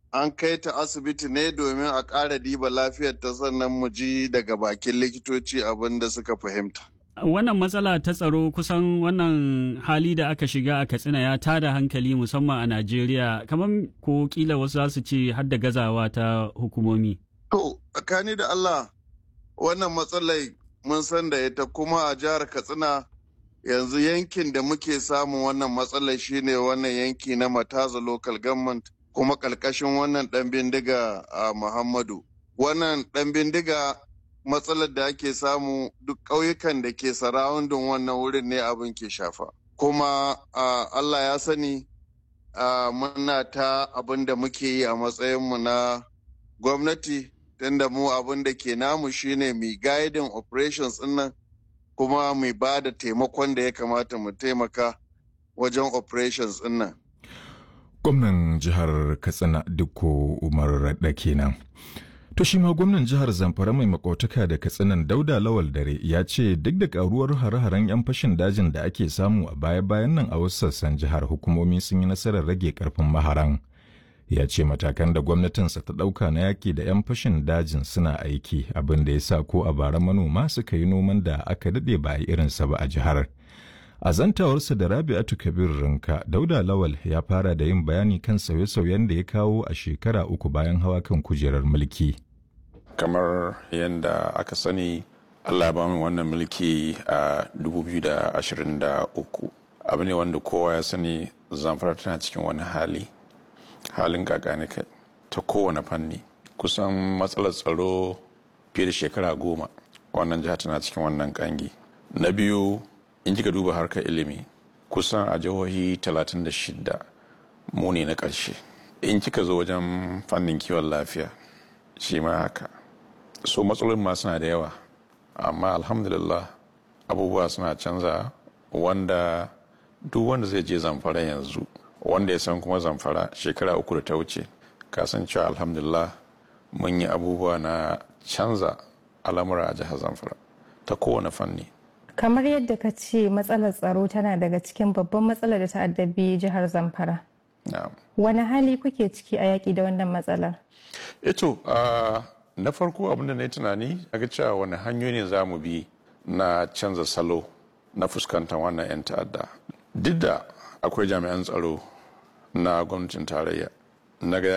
an kai ta asibiti ne domin a ƙara diba lafiyar ta sannan mu ji daga bakin likitoci abin da suka fahimta. Wannan matsala ta tsaro kusan wannan hali da aka shiga a Katsina ya tada hankali musamman a Najeriya kamar ko kila wasu za su ce har da gazawa ta hukumomi. To, tsakani da Allah wannan matsalai mun san da ita kuma a jihar Katsina yanzu yankin da muke samun wannan matsalar shine wannan yanki na Mataza Local Government kuma ƙarƙashin wannan ɗan bindiga a Muhammadu. Wannan ɗan bindiga matsalar da ake samu duk ƙauyukan da ke sarawundin wannan wurin ne abin ke shafa. Kuma Allah ya sani muna ta abin da muke yi a matsayinmu na gwamnati tunda mu abin da ke namu shine mai guiding operations nan kuma mai ba da taimakon da ya kamata mu taimaka wajen operations nan. Gwamnan jihar Katsina Dukko Umar Radda kenan. To shi ma gwamnan jihar Zamfara mai makotaka da Katsinan Dauda Lawal Dare ya ce duk da karuwar hare-haren 'yan fashin dajin da ake samu a baya-bayan nan a wasu sassan jihar hukumomi sun yi nasarar rage karfin maharan. Ya ce matakan da gwamnatinsa ta ɗauka na yaƙi da 'yan fashin dajin suna aiki abin da ya sa ko a bara manoma suka yi noman da aka daɗe ba a yi irinsa ba a jihar. A zantawarsa da Rabi'atu Kabir Rinka, Dauda Lawal ya fara da yin bayani kan sauye-sauyen da ya kawo a shekara uku bayan hawa kan kujerar mulki. Kamar yadda aka sani, Allah ba min wannan mulki a 2023. Abu ne wanda kowa ya sani zamfara tana cikin wani hali, halin kakani kai ta kowane fanni. Kusan matsalar tsaro fiye da shekara goma, wannan jiha tana cikin wannan kangi. Na biyu, in kika duba harkar ilimi kusan a jihohi 36 mu ne na ƙarshe in kika zo wajen fannin kiwon lafiya shi ma haka so matsalolin ma suna da yawa amma alhamdulillah abubuwa suna canza wanda duk wanda zai je zamfara yanzu wanda ya san kuma zamfara shekara uku da ta wuce kasancewa alhamdulillah mun yi abubuwa na canza al'amura a jihar zamfara ta kowane fanni kamar yadda ka ce matsalar tsaro tana daga cikin babban matsalar da ta addabi jihar zamfara wani hali kuke ciki a yaƙi da wannan matsalar eto na farko abinda na yi tunani ga cewa wani hanyoyi ne za mu bi na canza salo na fuskantar wannan 'yan ta'adda duk da akwai jami'an tsaro na gwamnatin tarayya na ga